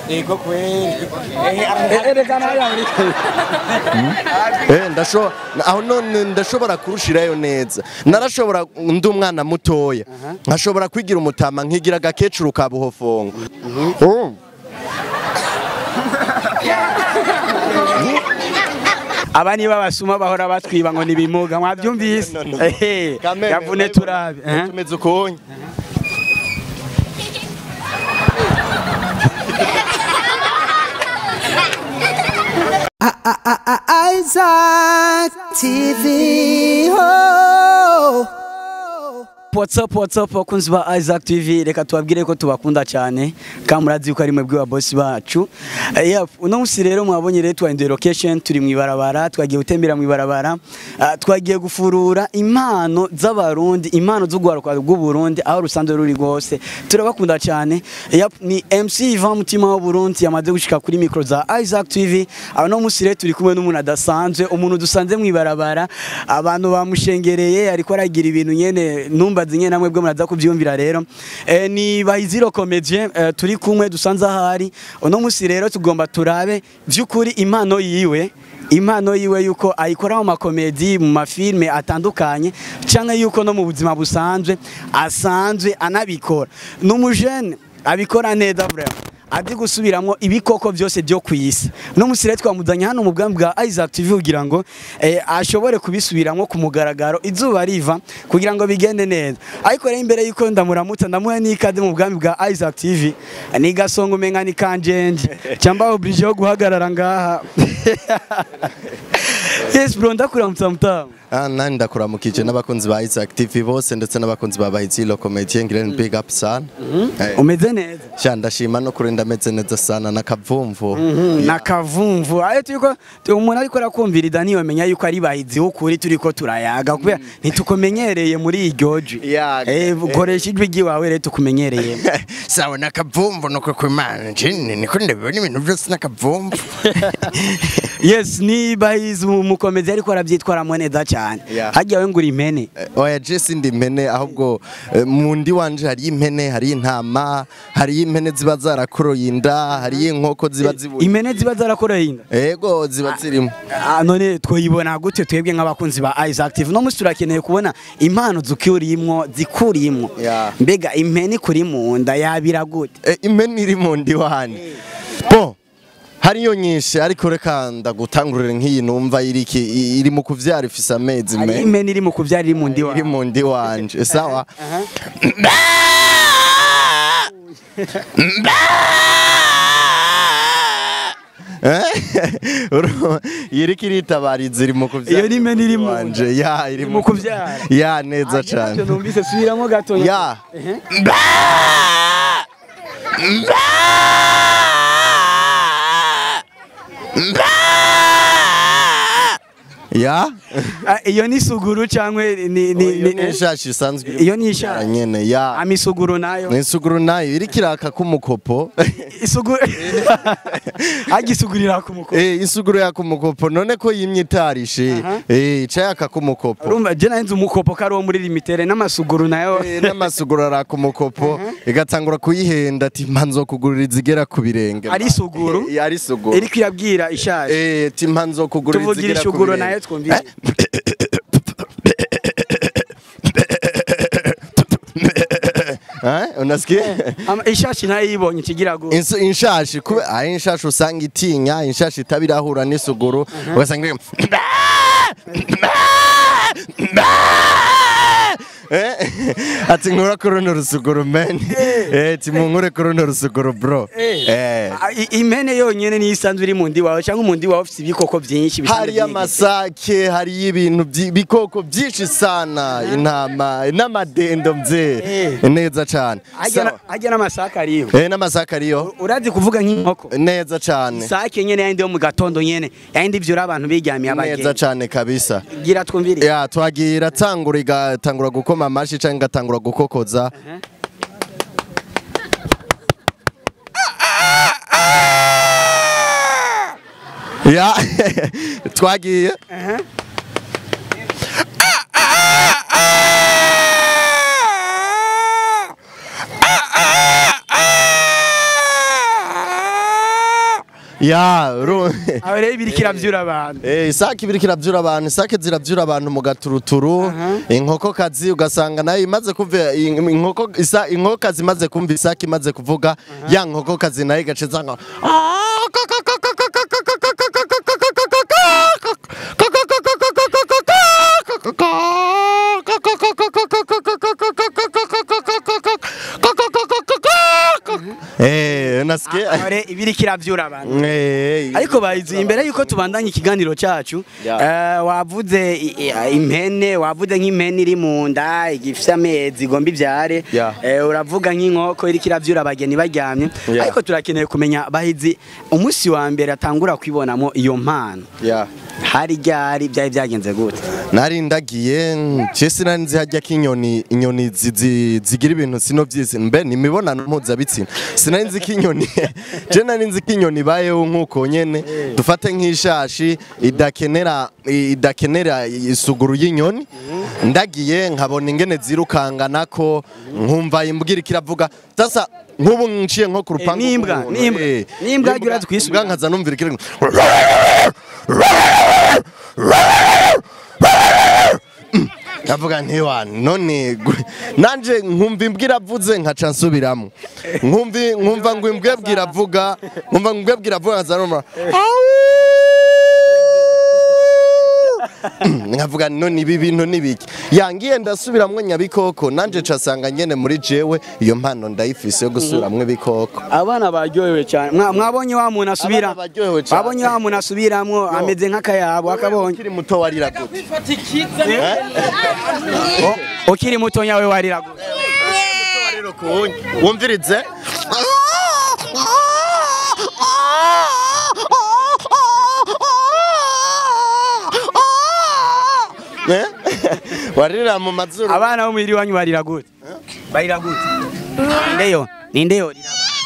Ego kweli. erekana hariya muri Eh, ndasho aho none ndashobora kurushirayo neza narashobora ndi umwana mutoya nkashobora kwigira umutama nkigira agakecuru ka buhofongo Mm. aba niba basuma bahora batwiba ngo nibimuga mwabyumvise No, no. Ehe, Kameme, yavune turabe eh? tumeze ukonye Isaac TV. Oh. What's up, what's up, bakunzi ba Isaac TV reka tubabwire ko tubakunda cyane kandi murazi yuko ari mwebwe ba boss bacu Eh, yeah, uno munsi rero mwabonye rero twahinduye location turi mu ibarabara twagiye gutembera mu ibarabara ah, twagiye gufurura impano z'abarundi impano z'urwaruka rw'uburundi aho rusanzwe ruri rwose turabakunda cyane Yep, ni MC Ivan Mutima w'Uburundi yamaze gushika kuri micro za Isaac TV aho no munsi rero turi kumwe n'umuntu adasanzwe umuntu dusanze mu ibarabara abantu bamushengereye ariko aragira ibintu nyene numbazi nyene namwe bwo muraza kubyumvira rero eh, ni Bahiziro Comedien eh, turi kumwe dusanze ahari uno munsi rero tugomba turabe vy'ukuri impano yiwe impano yiwe yuko ayikora mu makomedi mu mafilme atandukanye canke yuko no mu buzima busanzwe asanzwe anabikora n'umujene abikora neza vraiment azi gusubiramwo ibikoko byose byo ku isi no musire twamuzanye hano mu bwami bwa Isaac TV kugira ngo eh, ashobore kubisubiramwo ku mugaragaro izuba riva kugira ngo bigende neza ariko rero imbere yuko ndamuramutsa ndamuha n'ikaze mu bwami bwa Isaac TV ni gasongo umenga ni kanjenje cyamba oblige yo guhagarara ngaha yes bro ndakuramutsa mutamu Ah, nani ndakuramukije n'abakunzi ba Isaac TV bose ndetse n'abakunzi ba Bahizilo Comedy Ngirente big up sana Eh, umeze neza sha ndashima no kuri ndameze neza sana nakavumvu na kavumvu ayo turiko tu- umuntu ariko arakumvira idani yomenya yuko ari bahizi ukuri turiko turayaga kubera ntitukumenyereye muri iryo jwi Ya, eh eh. koresha ijwi ryiwawe rero tukumenyereye sawa nakavumvu nuko kwimana njini niko ndabibona ibintu byose nakavumvu yes ni bahizi umukomezi ariko arabyitwaramo neza cyane Yeah. hajya we ngura impene Eh, oya je sindi impene ahubwo eh, mu ndi wanje hari impene hari intama hari impene ziba zarakoroye inda hari inkoko ziba zibuye impene ziba zarakoreye inda ego ziba zirimo Ah, none twayibona gute twebwe nk'abakunzi ba Isaac TV no musi turakeneye kubona impano zukurimwo zikurimwo Yeah. mbega impene kuri mu nda yabira gute Eh, impene iri mu ndi wanje bo hariyo nyinshi ariko reka ndagutangurire nk'iyi numva iriki i- iri mu kuvyara ifise amezi hari me impene iri mu kuvyara iri mu ndi iri mu ndi wanje sawa Eh? Uru- iriko iritabariza iri mu kuvyara Iyo ni impene iri mu nda. wanje ya iri mu kuvyara. ya neza Ah, cane ntacyo numvise subiramo gato ya Ehe. ya Ah, iyo ni suguru cyangwa ni ni iyo ni ni ishashi isanzwe iri iyo ni kuvyara ishashi. nyene ya amisuguru nayo ni isuguru nayo iriko iraka k'umukopo isuguru agisugurira ku muko Eh, isuguru yaka umukopo none ko yimye itarishe eh ica yaka k'umukopo urumva je nahinze umukopo kari wo muri limitere n'amasuguru nayo Eh, n'amasuguru araka umukopo igatangura kuyihenda ati mpanzo kugurira izigera ku birenge Ari isuguru? Eh, ari isuguru iriko irabwira ishaje eh ati mpanzo kugurira tuvugira izigera ku isuguru birenge nayo twumvise Eh, unasikia Ama- ishashi nayo yibonye ikigira gu Insu- inshashi kube ayi inshashi usanga itinya inshashi itabirahura n'isuguru ugasanga iri- Eh, ati nkura kuri runo rusuguru men eh ati munkure kuri runo rusuguru bro eh Ah, i- impene yonyene niyo isanzwe iri mu ndi wawe cyangwa umundi wawe ufite ibikoko byinshi bisanzwe hari byigeze. amasake hari ibintu byi- bikoko byinshi sana intama n'amadendo mze Eh. neza cyane Harya na- Sawa. harya n'amasaka ariyo eh n'amasake ariyo urazi kuvuga nk'inkoko neza cyane sake nyene yandi yo mu gatondo nyene yandi vyura abantu biryamiye neza abagenzi cyane kabisa gira twumvire ya twagiye iratangura igatangura gukoma amashi cyangwa igatangura gukokoza ya twagiye ya uru- aho rero ibiri kiravyura abantu Eh, isake ibiri kiravyura abantu isake ziravyura abantu mu gaturuturu inkokokazi ugasanga nayo imaze kumva in- inkoko isa inkokokazi imaze kumva isake imaze kuvuga ya nkokokazi nayo igace zanga Eh, nasikia aho rero ibiri kiravyura abantu Eh, ariko bayizi imbere yuko tubandanya ikiganiro cyacu Ya. eh, wavuze i- i- impene wavuze nk'impene iri mu nda igifite amezi igomba ibyare Ya. eh, uravuga nk'inkoko iri kiravyura abageni baryamye Ya. ariko turakeneye kumenya bahizi umunsi wa mbere atangura kwibonamo iyo mpano ya hari ryari byari byagenze gute nari ndagiye je sinari nzi harya ko inyoni inyoni zi- zi- zigira ibintu sino vyizi mbe ni imibonano mpuzabitsina sinari nzi ko inyoni je nari nzi ko inyoni ibayeho nk'uko nyene dufate nk'ishashi idakenera idakenera isuguru y'inyoni ndagiye nkabona ingene zirukanganako nkumva imbwira kiravuga sasa nk'ubu nciye nko ku rupangu n'imbwa, rw'umuntu, n'imbwa. eh, N'imbwa yagiye urazi kuyisubira. imbwa nkaza numvira ikiri Ndavuga nti wa none gu- nanje nkumva imbwa iravuze nkaca nsubiramo nkumva nkumva ngo imbwa bwira avuga nkumva ngo imbwa bwira avuga nkaza numva nkavuga none ibi bintu nibiki yangiye ndasubiramwo nyabikoko nanje casanga nyene muri jewe iyo mpano ndayifise yo gusubiramwo ibikoko abana baryohewe cyane Mwa- mwabonye wa muntu asubira Abana baryohewe cyane. mwabonye wa muntu asubiramwo ameze nk'akayabo akabonye ukiri muto warira gute O- ukiri muto nyawe warira gute wumvirize Eh? waririra mu mazuru abana bo muhira iwanyu barira gute barira gute nindeyo nindeyo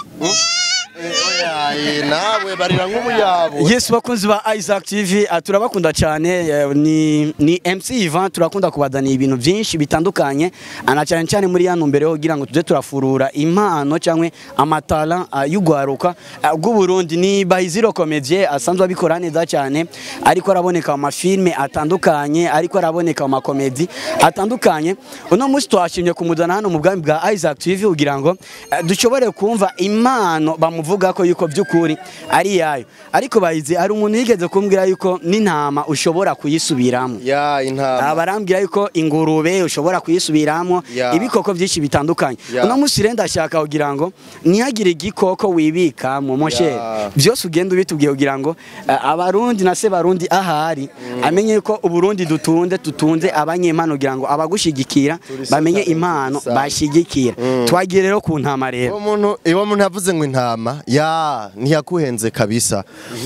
Oya, nawe barira nk'ubuyabo Yes bakunzi ba Isaac TV ah, turabakunda cyane eh, ni ni MC Ivan turakunda kubazanira ibintu byinshi bitandukanye ana cyane cyane muri yano mbere kugira ngo tuze turafurura impano cyangwa amatala ah, y'ugwaruka ah, bw'u Burundi ni Bayiziro Comedie asanzwe abikora neza cyane ariko araboneka mu mafilme atandukanye ariko araboneka mu makomedi atandukanye uno munsi twashimye kumuzana hano mu bwami bwa Isaac TV kugira ngo eh, dushobore kumva impano bamuvuga ko yuko by'ukuri ari yayo ariko bayizi hari umuntu yigeze kumbwira yuko n'intama ushobora kuyisubiramo ya intama barambwira yuko ingurube ushobora kuyisubiramo Ya. ibikoko byinshi bitandukanye Ya. uno munsi rero ndashaka kugira ngo ntihagire igikoko wibika mu moshe Ya. byose ugenda ubitubwiye kugira ngo eh, abarundi na se barundi ahari amenye ko uburundi dutunze tutunze abanyempano kugira ngo abagushigikira Turi bamenye sata impano sana. bashigikira twagiye rero ku ntama rero uwo muntu uwo muntu yavuze ngo intama ya ntiyakuhenze kabisa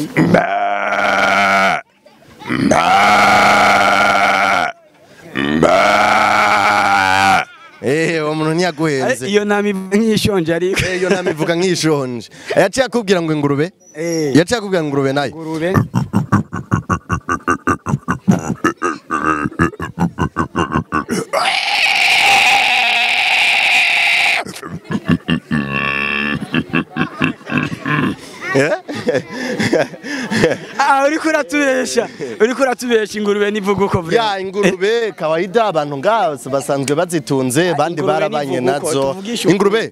eh uwo muntu ntiyaguhenze iyo ntama ivuga nk'ishonje ariko Eh, iyo ntama ivuga nk'ishonje yaciye akubwira ngo ingurube Eh. yaciye akubwira ngo ingurube nayo ingurube Ah, uriko uratubesha uriko uratubesha ingurube nivuga uko vure ya ingurube kawaida abantu ngaho basanzwe bazitunze abandi ingurube barabanye nivuga uko, nazo tuvugishe ukuri. ingurube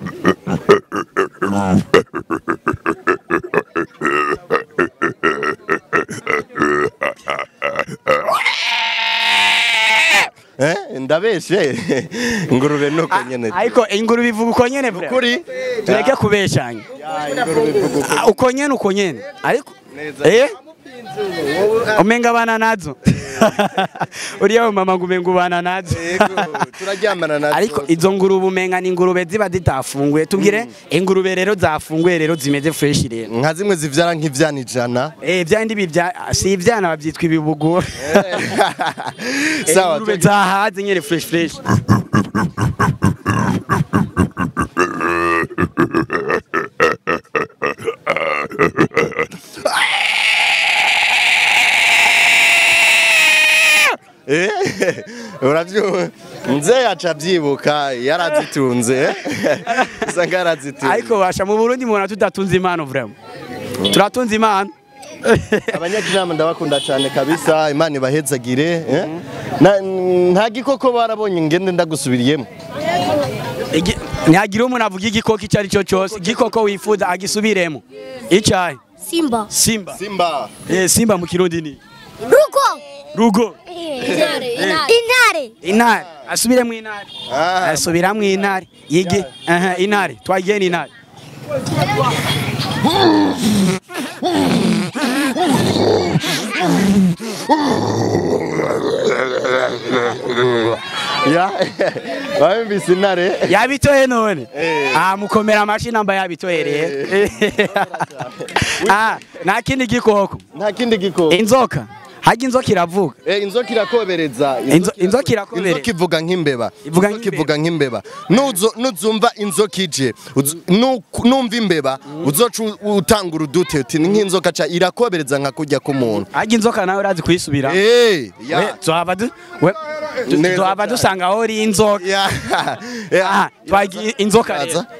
Eh, ndabeshe ingurube nuko nyene ariko ingurube ivuga uko nyene vure kuri tureke kubeshanya Ya, ingurube ivuga uko Ah, uko nyene uko nyene ariko eh umenga abana nazo uriya mama ngo umenga ubana nazo Yego, turaryamana nazo ariko izo ngurube umenga ni ingurube ziba zitafunguye tubwire ingurube rero zafunguye rero zimeze fresh rero nka zimwe zivyara nk'ivyana ijana eh byandi bibya si ibyana babyitwa ibibugura sawa ingurube zahaze nyene fresh fresh Eh, uravyumva nze yaca avyibuka yarazitunze usanga yarazitunze ariko basha mu Burundi mubona tudatunze impano vraiment turatunze imana abanyakinama ndabakunda cyane kabisa imana ibahezagire eh? Na- nta gikoko barabonye ngende ndagusubiriyemo Igi- ntihagire umuntu avuga igikoko icyo ari cyo cyose igikoko wifuza agisubiremo icyayi Simba. simba simba eh, simba mu kirundi ni Ruko. rugo Intare. Intare. intare asubiremo intare Ah, asubiramo intare yige aha intare twagiye ni intare ya babimvise intare yabitoye none Eh. ah mukomera amashi namba yabitohereye ah nta kindi gikoko nta kindi gikoko inzoka hajya inzoka iravuga Eh, inzoka irakobereza Inzo- inzoka irakobereza. inzoka ivuga nk'imbeba Ivuga inzoka nk'imbeba. ivuga nk'imbeba Nuzo- nuzumva inzoka ije uzu- nu- numva imbeba uzoca u- utanga urudute uti ni nk'inzoka ca irakobereza nka kurya k'umuntu hajya inzoka nawe urazi kuyisubira Eh, ya. we tuhava du we du- Neza tuhava cyane. dusanga aho uri inzoka Ya. Ya. aha twagiye inzoka rero Aza.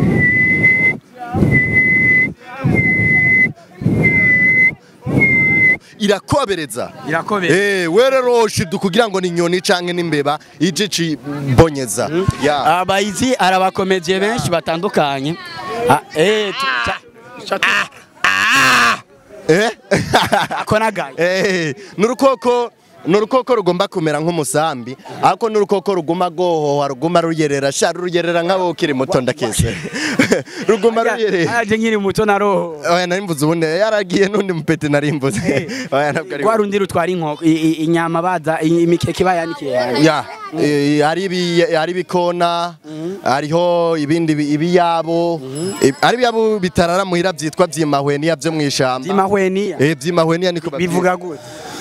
irakobereza irakobereza Eh, we rero shidu kugira ngo ni inyoni canke n'imbeba ije cibonyeza ya abayizi arabakomeje benshi batandukanye Ah, eh tu- ca- ca- eh ako nagaye eh nurukoko nurukoko rugomba kumera nk'umusambi ariko nurukoko ruguma gohoha ruguma ruyerera sha ruyerera nk'abo ukiri muto ndakese ruguma ruyerera aje nkiri muto na roho oya narimbuze ubundi yaragiye n'undi mupeti narimbuze oya ntabwo ari rwa rundi rutwara inkoko i- i- inyama baza i- imikeke bayanikiye yanjye ya eh, hari ibi- hari ibikona hariho ibindi bi- ibiyabo eh, hari ibiyabo bitarara muhira byitwa vyimahweniya vyo mw'ishamba imahweniya eh vyimahweniya niko bavyita. bivuga gute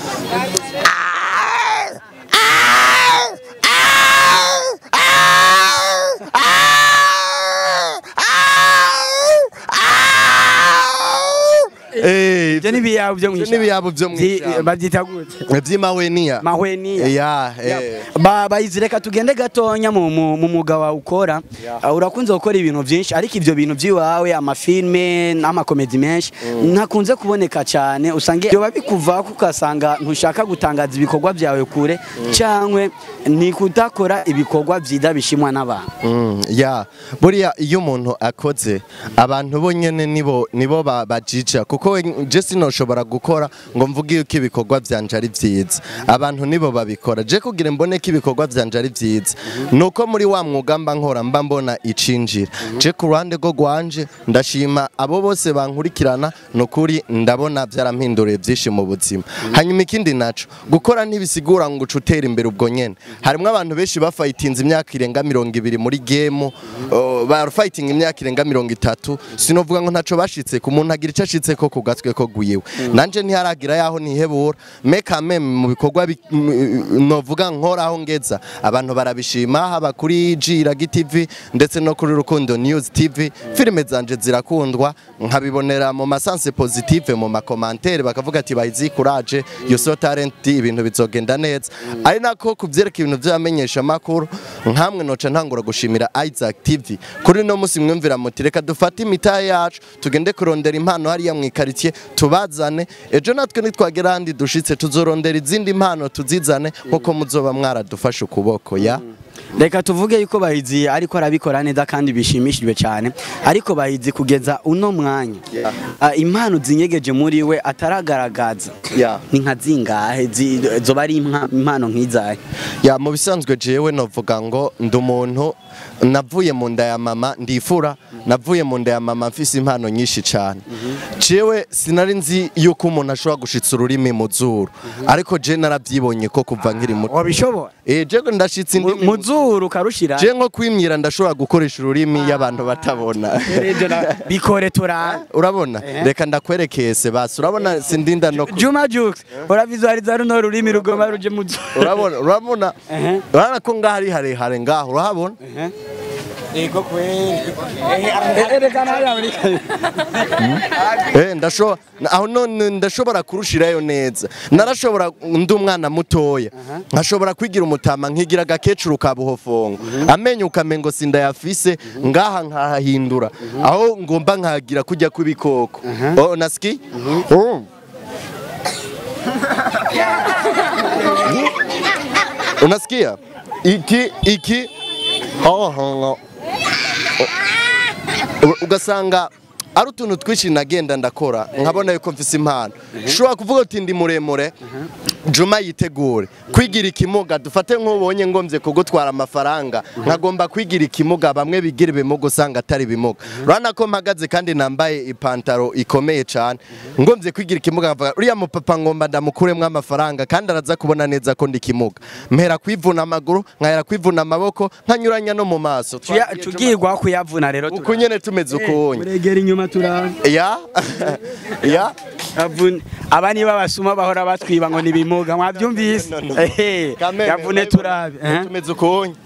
Eh, ibyo n'ibiyabo byo Ivyo n'ibiyabo vyo Vyi- mw'ishamba. babyita gute vyimahweniya mahweniya ya eh. Ba- bayizi reka tugende gatonya mu mu- mu mwuga wawe ukora Uh, urakunze gukora ibintu byinshi ariko ibyo bintu by'iwawe amafilme n'amakomedi menshi ntakunze kuboneka cyane usanga byoba bikuvaho ugasanga ntushaka gutangaza ibikorwa byawe kure cyangwa ni kudakora ibikorwa byiza bishimwa n'abantu Mm, ya buriya iyo umuntu akoze abantu bonyene nibo nibo ba- bajija kuko we- je sinoshobora gukora ngo mvuge yuko ibikorwa vyanje ari vyiza abantu nibo babikora je kugira mbone ko ibikorwa vyanje ari vyiza nuko muri wa mwuga mba nkora mba mbona icinjira je ku ruhande rwo rwanje ndashima abo bose bankurikirana nukuri ndabona vyarampinduriye vyinshi mu buzima hanyuma ikindi naco gukora ntibisigura ngo uca utera imbere ubwo nyene harimwo abantu benshi bafayitinze imyaka irenga mirongo ibiri muri gemu barafayitinga imyaka irenga mirongo itatu sinovuga ngo ntaco bashitse ku muntu agira ico ashitseko ku gatwe ko gwiwe nanje ntiharagira yaho nihebura meka meme mu bikorwa bi- m- novuga nkoraho ngeza abantu barabishima haba kuri Jiragi TV ndetse no kuri Rukundo News TV filime zanje zirakundwa nkabibonera mu masanse positive mu makomantere bakavuga ati bayizi courage you so talent ibintu bizogenda neza ari nako kuvyereka ibintu vyamenyesha makuru nkamwe noca ntangura gushimira Isaac TV kuri no musi mwumvira muti reka dufate imitahe yacu tugende kurondera impano hariya mu ikaritie tubazane ejo natwe nitwagera handi dushitse tuzorondera izindi impano tuzizane nkuko muzoba mwaradufashe ukuboko ya reka tuvuge yuko bahizi ariko arabikora neza kandi bishimishijwe cyane ariko bahizi kugeza uno mwanya Ah, impano zinyegeje muri we ataragaragaza ya ni nka zingahe zi- zoba ari impa- impano nk'izahe ya mu bisanzwe jewe novuga ngo ndi umuntu navuye mu nda ya mama ndifura navuye mu nda ya mama mfise impano nyinshi cyane jewe sinari nzi yuko umuntu ashobora gushitsa ururimi mu zuru ariko je narabyibonye ko kuva nkiri muto wabishobora eh je ndashitse Mu- indi mu zuru ukarushira je nko kwimyira ndashobora gukoresha ururimi y'abantu batabona Ibyo na- bikore turara urabona reka ndakwerekeye basi urabona sindinda no ku- Juma Jux uravizualiza runo rurimi rugoma ruje mu zuru urabona urabona Ehe. urabona ko ngaho ari harehare ngaho urahabona Ehe. Ego kweli. Erekana haya muri. Eh, ndasho aho none ndashobora kurushirayo neza narashobora ndi umwana mutoya nkashobora kwigira umutama nkigira agakecuru ka buhofongo amenyo ukamengo sindayafise ngaha nkahahindura aho ngomba nkagira kujya kw'ibikoko oh nasiki Oh. unasikia iki iki oh, oh, oh. U- ugasanga ari utuntu twinshi nagenda ndakora nkabona yuko mfise impano ushobora kuvuga uti ndi muremure juma yitegure kwigira ikimuga dufate nk'ubonye ngomvye kugutwara amafaranga nkagomba kwigira ikimuga bamwe bigira ibimuga usanga atari ibimuga urabona ko mpagaze kandi nambaye ipantaro ikomeye cyane ngomvye kwigira ikimuga nkavuga uriya mupapa ngomba ndamukuremwo amafaranga kandi araza kubona neza ko ndi ikimuga mpera kwivuna amaguru nkahera kwivuna amaboko nkanyuranya no mu maso Tugirwa kuyavuna rero. uku nyene tumeze ukunye Muregera inyuma turaba. ya ya Avune. Abani babasuma bahora batwiba ngo nibimuga mwabyumvise. No, no, no. Ehe. Kameme, Yavune turabe. eh? tumeze ukunye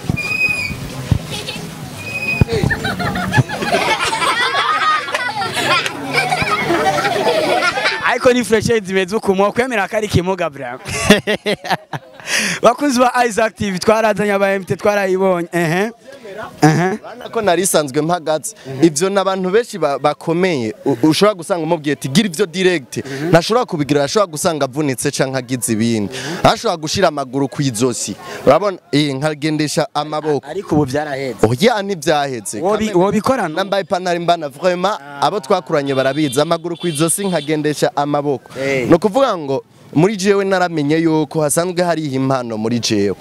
ariko ni freshe zimeze uku mwokwemera ko ari ikimuga bra bakunzi ba Isaac TV twarazanye aba MT twarayibonye ehe ehe Urabona ko nari isanzwe mpagaze ivyo n'abantu benshi ba- bakomeye u- ushobora gusanga umubwiye ati gira ivyo direct ntashobora kubigira ashobora gusanga avunitse canke agize ibindi ashobora gushira amaguru kw'izosi urabona eh nkagendesha amaboko ariko ubu byarahetse oya ntivyaheze Wobi- wobikorana nambaye ipantaro imbana vraiment abo twakuranye barabizi amaguru kw'izosi nkagendesha amaboko Eh. ni ukuvuga ngo muri jewe naramenye yuko hasanzwe hariho impano muri jewe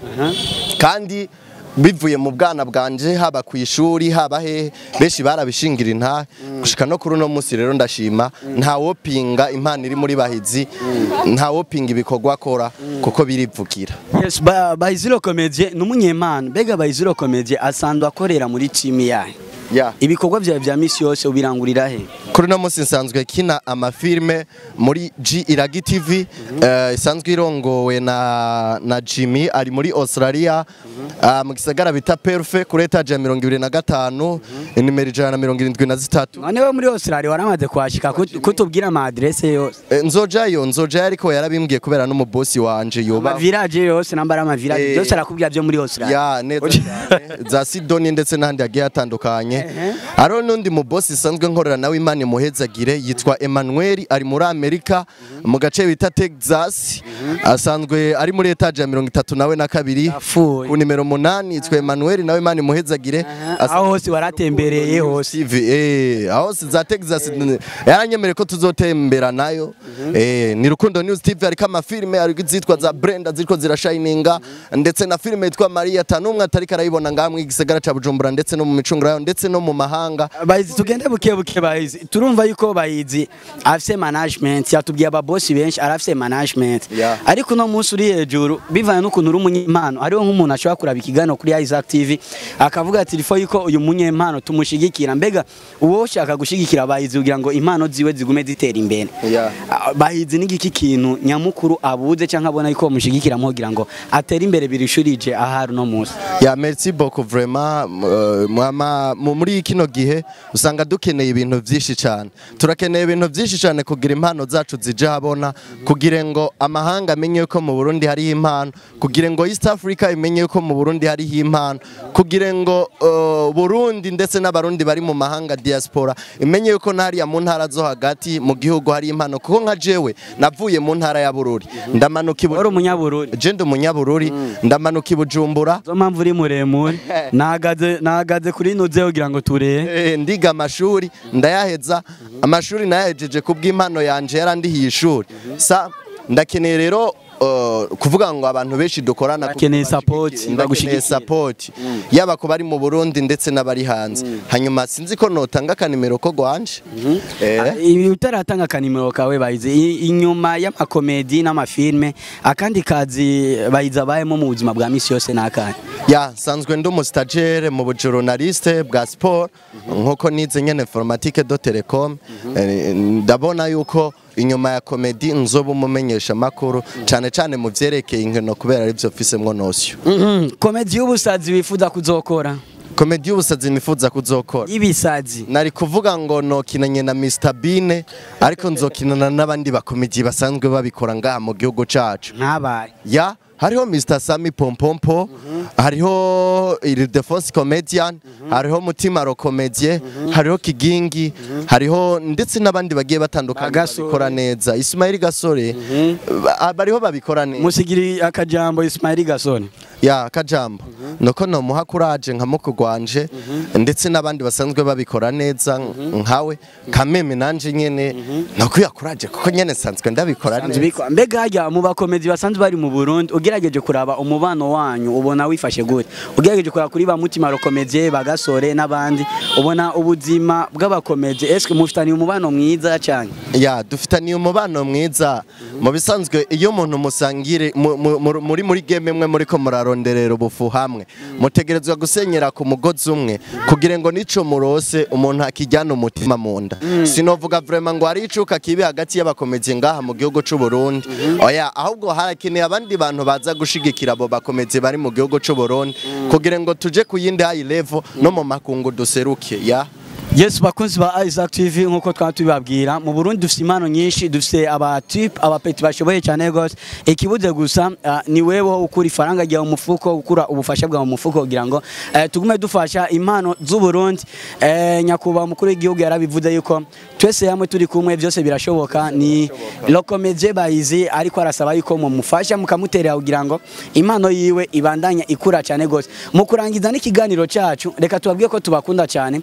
kandi bivuye mu bwana bwanje haba ku ishuri haba hehe benshi barabishingira intahe gushika no kuri uno munsi rero ndashima ntawopinga impano iri muri bahizi ntawopinga ibikorwa akora kuko birivugira yes ba Bayiziro Comedie numunyemana bega Bayiziro Comedie asanzwe akorera muri team yahe yeah. ibikorwa byawe bya misi yose ubirangurira he kuri uno munsi nsanzwe kina amafilme muri G Iragi TV eh, isanzwe irongowe na, na Jimmy ari muri Australia ah, mu gisagara bita Perfe kuri etage ya mirongo ibiri na gatanu inimero ijana na mirongo irindwi na zitatu none we muri Australia waramaze kuhashika kut- kutubwira ama adresse yose Eh, nzojayo nzojayo ariko yarabimbwiye kubera n'umubosi wanje ama yoba village yose nambara ama village Eh. byose arakubwira byo muri Australia ya neza cyane za Sidoni ndetse n'ahandi hagiye hatandukanye hariho n'undi mu boss isanzwe nkorera nawe Imana imuhezagire yitwa Emmanuel ari muri Amerika mu gace bita Texas asanzwe ari muri etage ya mirongo itatu nawe na kabiri Yapfuye. ku nimero munani yitwa Emmanuel nawe Imana imuhezagire aho hose waratembereye hose TV eh aho si za Texas yaranyemereye ko tuzotembera nayo eh ni Rukundo News TV ariko amafilme ariko zitwa za Brenda zitwa zirashininga ndetse na filme yitwa Maria tanumwe atari karayibona ngamwe igisagara ca Bujumbura ndetse no mu micungura yayo ndetse no mu mahanga bayizi tugende buke buke bayizi turumva yuko bayizi afise management yatubwiye ababosi benshi arafise management Yeah. ariko no munsi uri hejuru bivanye n'ukuntu uri umunyempano hariho nk'umuntu ashobora kuraba ikiganiro kuri Isaac TV akavuga ati rifo yuko uyu munyempano tumushigikira mbega uwo ushaka gushigikira bayizi kugira ngo impano ziwe zigume zitera imbere Yeah. Ah, bahizi n'igiki kintu nyamukuru abuze cyangwa abona yuko bamushigikiramo kugira ngo atere imbere birishurije ahari no munsi ya merci beaucoup vraiment euh, mwama mu- muri kino gihe usanga dukeneye ibintu byinshi cyane turakeneye ibintu byinshi cyane kugira impano zacu zije habona kugira ngo amahanga amenye ko mu Burundi hariho impano kugira ngo East Africa imenye ko mu Burundi hariho impano kugira ngo uh, Burundi ndetse n'abarundi bari mu mahanga diaspora imenye ko ntariya mu ntara zo hagati mu gihugu hari impano kuko nka jewe navuye mu ntara ya Bururi ndamanuka ibu wari umunyabururi je ndi umunyabururi ndamanuka i Bujumbura zo mpamvu uri muremure nahagaze nahagaze kuri nuze kugira ngo turebe Eh, ndiga amashuri ndayaheza amashuri nayahejeje kubw'impano yanje yarandihiye ishuri sa ndakeneye rero uh, kuvuga ngo abantu benshi dukorana Bakeneye kugira support, bashigikire, bagushyigikire. ndakeneye support yaba ku bari mu Burundi ndetse n'abari hanze hanyuma sinzi ko notanga akanimero ko gwanje eh ibi utaratanga akanimero kawe bayize i- inyuma y'amakomedi n'amafilme akandi kazi bayize abayemo mu buzima bwa misi yose n'akandi ya nsanzwe ndi umusitagere mu bujournaliste bwa sport nkuko nize nyene informatique do telecom Eh, ndabona yuko inyuma ya komedi nzoba umumenyesha makuru cyane cyane mu vyerekeye inkino kubera ari byo mfisemwo nosyo komedi y'ubusazi wifuza kuzokora komedi y'ubusazi nifuza kuzokora y'ibisazi nari kuvuga ngo nokinanye na Mr Bean ariko nzokinana n'abandi bakomedi basanzwe babikora ngaha mu gihugu cacu nkabaye ya hariho Mr Sami Pompompo hariho Ildefonse Comedian hariho Mutima Rokomedie hariho Kigingi hariho ndetse n'abandi bagiye batandukanye Bagasore. babikora neza Ismail Gasore ba- bariho babikora neza musigiri akajambo Ismail Gasone ya kajambo nuko nomuha kuraje nka mukugwanje ndetse n'abandi basanzwe babikora neza nkawe kameme nanje nyene nokwiya kuraje kuko nyene sanzwe ndabikora neza Nzibiko. mbega hajya mu bakomedi basanzwe bari mu Burundi ugerageje kuraba umubano wanyu ubona wifashe gute ugerageje kuraba kuri ba mutima rokomedie bagasore n'abandi ubona ubuzima bw'abakomedi eske mufitaniye umubano mwiza cyane ya dufitaniye umubano mwiza mu bisanzwe iyo umuntu musangire mu- mu- mu- muri muri game mwe muri ko muraronderera ubufu hamwe mutegerezwa gusenyera ku mugozi umwe kugira ngo nico murose umuntu akijyana umutima mu nda sinovuga vraiment ngo hari icuka kibi hagati y'abakomezi ngaha mu gihugu c'u Burundi oya ahubwo harakeneye abandi bantu baza gushigikira abo bakomezi bari mu gihugu c'u Burundi kugira ngo tuje ku yindi high level no mu makungu duseruke ya Yes bakunzi ba Isaac TV nkuko twaba tubibabwira mu Burundi dufite impano nyinshi dufite aba type abapeti bashoboye cyane gose ikibuze gusa ah, ni wewe ukura ifaranga ryawe mu mufuko ukura ubufasha bwawe mu mufuko kugira ngo eh, tugume dufasha impano z'u Burundi eh, nyakubahwa umukuru w'igihugu yarabivuze yuko twese hamwe turi kumwe byose birashoboka ni Lokomedie bayizi ariko arasaba yuko mumufasha mukamuterera kugira ngo impano yiwe ibandanye ikura cyane gose mu kurangiza n'ikiganiro cyacu reka tubabwiye ko tubakunda cyane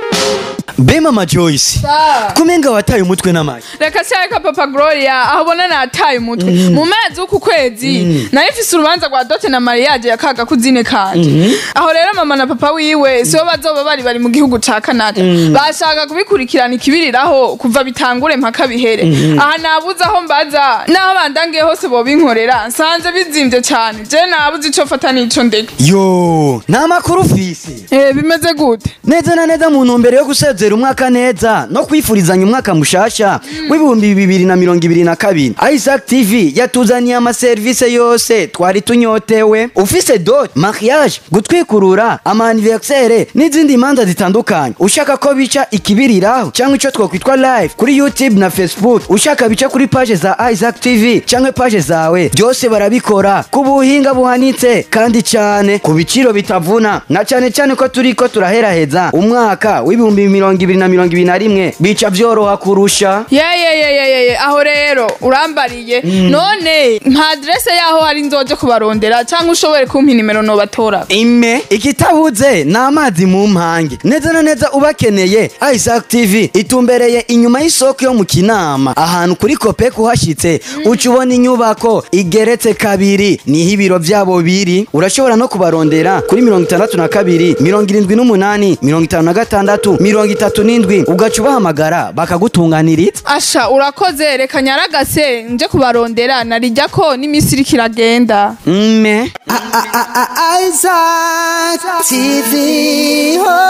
Be mama Joyce Sa. kumenga wataye umutwe n'amazi reka cyareka papa gloria aho ubona nataye umutwe mu mezi w'uku kwezi nayo ifise urubanza rwa dote na mariage ya kaga kuzine kanje aho rero mama na papa wiwe sibo bazoba bari bari mu gihugu ca canada bashaka kubikurikirana ikibiriraho kuva bitangure mpaka bihere aha nabuze aho mbaza n'aho bandangiye hose bobinkorera nsanze bizimvye cane je nabuze ico fata n'ico ndeka yo nta makuru ufise Eh, bimeze gute neza na neza mu ntumbero yo gusezera umwaka neza no kwifurizanya umwaka mushasha w'ibihumbi bibiri na mirongo ibiri na kabiri Isaac TV yatuzaniye amaserivisi yose twari tunyotewe ufise dot mariage gutwikurura ama anniversaire n'izindi manza zitandukanye ushaka ko bica ikibiriraho cyangwa ico twokwitwa live kuri YouTube na Facebook ushaka bica kuri page za Isaac TV cyangwa page zawe byose barabikora ku buhinga buhanitse kandi cyane ku biciro bitavuna na cyane cyane ko turi ko turaheraheza umwaka w'ibihumbi mirongo ibiri na mirongo ibiri na rimwe bica byoroha kurusha yeyeyeyeye aho rero urambariye none nka adrese yaho hari nzoje kubarondera cyangwa ushobore kumpa inimero nobatora ime ikitabuze ni amazi mu mpange neza na neza ubakeneye Isaac TV itumbereye inyuma y'isoko yo mu kinama ahantu kuri kopek uhashyitse uca ubona inyubako igeretse kabiri niho ibiro byabo biri urashobora no kubarondera kuri mirongo itandatu na kabiri mirongo irindwi n'umunani mirongo itanu na gatandatu mirongo itatu n'indwi ugaca ubahamagara bakagutunganiriza asha urakoze reka nyaragase nje kubarondera narijya ko n'iminsi iriko iragenda mme Isaac TV. Oh.